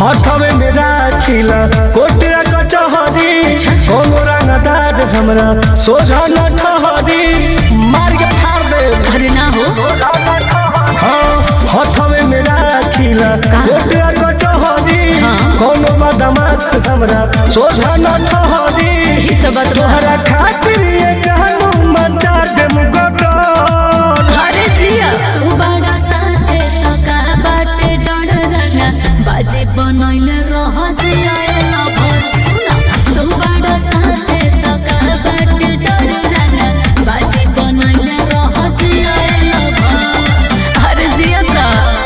हथवे में राखिला कोटिया कचहरी कोनो रंगदार हमरा सोझा न ठहरी मार के फाड़ दे अरे ना हो हाँ हथवे में राखिला कोटिया कचहरी कोनो बदमाश हमरा सोझा न ठहरी यही तो बात बा। तोहरा खातिर ये जानू मचा दे मुगटर अरे जिया तू बड़ा साथे तो का बाटे डर रंगा बाजे बनैले रह जिया ना भर सुना तू बड़ा साथे तो का बाटे डर रंगा बाजे बनैले रह जिया ना भर अरे जिया ता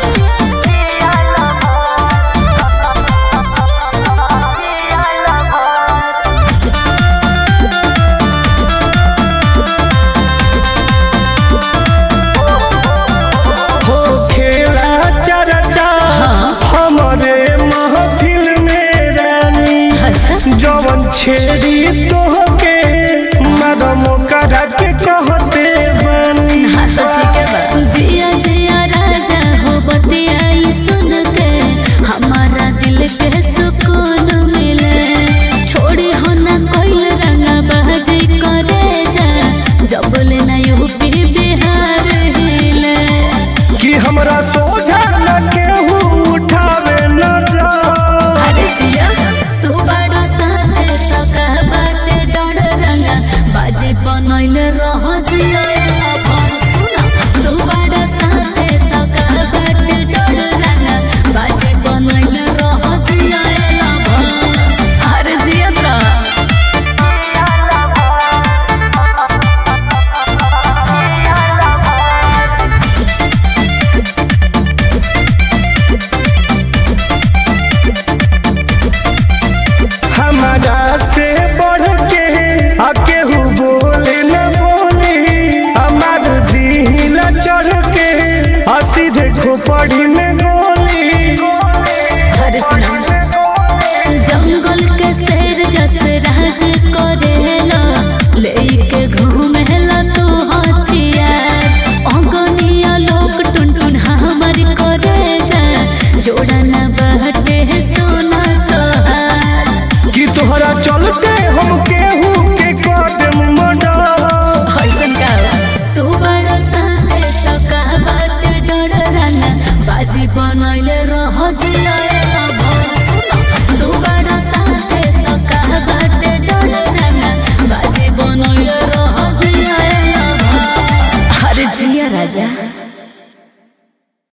हो खेला चर्चा हमरे महफिल में रानी अच्छा जवन छेड़ी तोहके मरम करा के कहते बानी हाँ तो ठीक है बा जिया जिया राजा हो बतियाई सुन के हमारा दिल के सुकून मिले छोड़ी हो ना कोई रंगा बाजी करे जा जब बोले ना यूपी बिहार हिले कि हमरा सोझा न केहू उठावे न जा अरे जिया तू बड़ा साथे तो का बाटे डर रंगा बाजी बनैले रह जिया